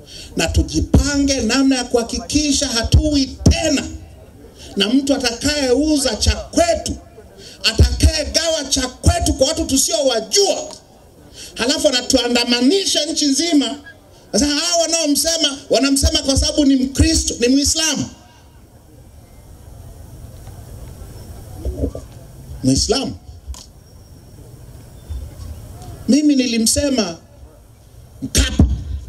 na tujipange namna ya kuhakikisha hatui tena na mtu atakayeuza cha kwetu, atakayegawa cha kwetu kwa watu tusiowajua, halafu anatuandamanisha nchi nzima. Sasa hawa wanaomsema wanamsema kwa sababu ni Mkristo, ni Muislamu. Muislamu. Mimi nilimsema Mkapa,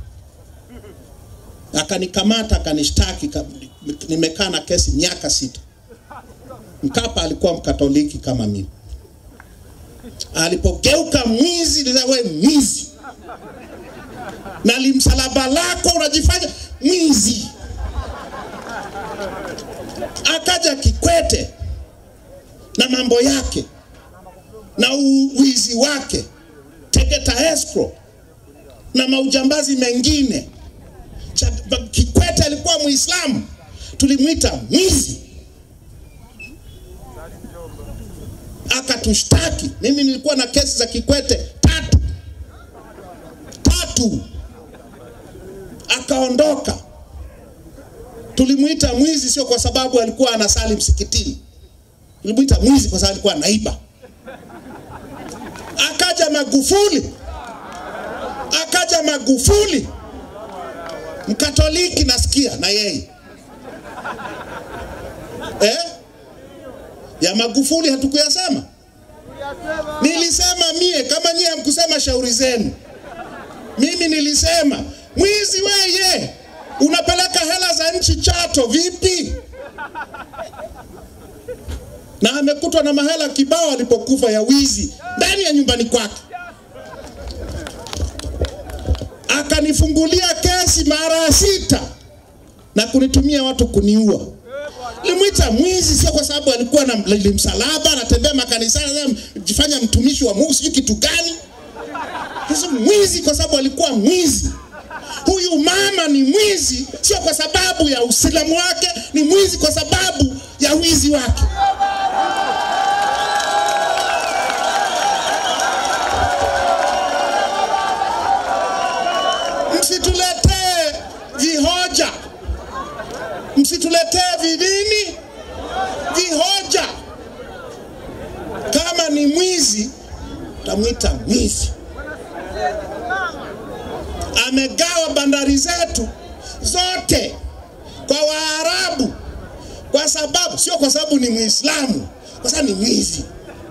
akanikamata akanishtaki, ka- nimekaa na kesi miaka sita. Mkapa alikuwa mkatoliki kama mimi. Alipogeuka mwizi, nilisema wewe mwizi, na limsalaba lako unajifanya mwizi. Akaja Kikwete na mambo yake na u- uizi wake Tegeta Escrow na maujambazi mengine. Cha- ba- Kikwete alikuwa Muislamu, tulimwita mwizi, akatushtaki. Mimi nilikuwa na kesi za Kikwete tatu tatu, akaondoka. Tulimwita mwizi sio kwa sababu alikuwa anasali msikitini, tulimwita mwizi kwa sababu alikuwa anaiba. Akaja Magufuli, akaja Magufuli Mkatoliki nasikia na yeye eh? ya Magufuli hatukuyasema. Nilisema mie, kama nyie hamkusema shauri zenu. Mimi nilisema mwizi weye, unapeleka hela za nchi Chato vipi? Na amekutwa na mahela kibao alipokufa ya wizi ndani ya nyumbani kwake akanifungulia kesi mara sita na kunitumia watu kuniua. Limwita mwizi sio kwa sababu alikuwa na lili msalaba anatembea makanisani jifanya mtumishi wa Mungu sijui kitu gani. Sasa mwizi kwa sababu alikuwa mwizi. Huyu mama ni mwizi sio kwa sababu ya uislamu wake, ni mwizi kwa sababu ya wizi wake. Msituletee vihoja, msituletee vidini vihoja. Kama ni mwizi, tamwita mwizi. Amegawa bandari zetu zote kwa Waarabu kwa sababu, sio kwa sababu ni Muislamu, kwa sababu ni mwizi.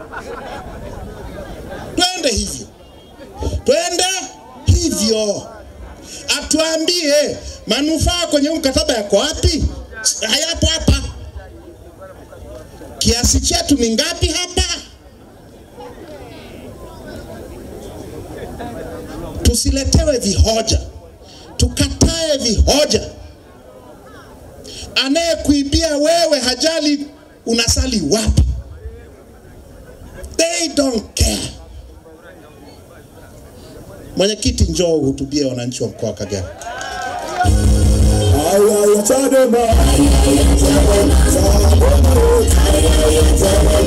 Twende hivyo, twende hivyo atuambie manufaa kwenye huu mkataba yako wapi? Hayapo hapa. Kiasi chetu ni ngapi hapa? Tusiletewe vihoja, tukatae vihoja. Anayekuibia wewe hajali unasali wapi, they don't care. Mwenyekiti, njoo uhutubie wananchi wa mkoa wa Kagera. Ay, ay, Chadema. Chadema. Chadema.